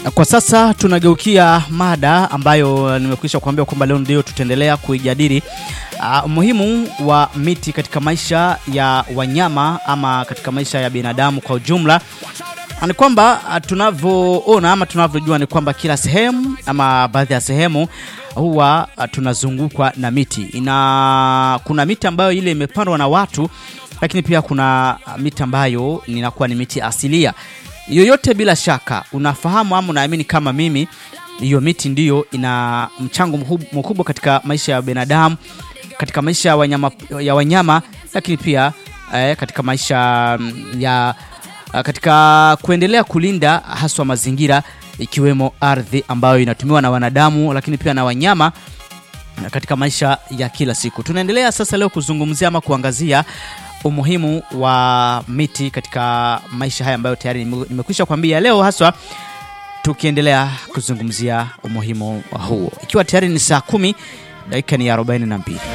Kwa sasa tunageukia mada ambayo nimekwisha kuambia kwamba leo ndio tutaendelea kuijadili uh, umuhimu wa miti katika maisha ya wanyama ama katika maisha ya binadamu kwa ujumla. Ni kwamba uh, tunavyoona ama tunavyojua ni kwamba kila sehemu ama baadhi ya sehemu huwa uh, tunazungukwa na miti. Ina kuna miti ambayo ile imepandwa na watu, lakini pia kuna miti ambayo inakuwa ni miti asilia yoyote bila shaka unafahamu ama unaamini kama mimi, hiyo miti ndiyo ina mchango mkubwa katika maisha ya binadamu, katika maisha ya wanyama, ya wanyama lakini pia eh, katika maisha ya katika kuendelea kulinda haswa mazingira ikiwemo ardhi ambayo inatumiwa na wanadamu lakini pia na wanyama katika maisha ya kila siku. Tunaendelea sasa leo kuzungumzia ama kuangazia umuhimu wa miti katika maisha haya ambayo tayari nimekwisha kuambia leo, haswa tukiendelea kuzungumzia umuhimu wa huo, ikiwa tayari ni saa kumi dakika ni arobaini na mbili.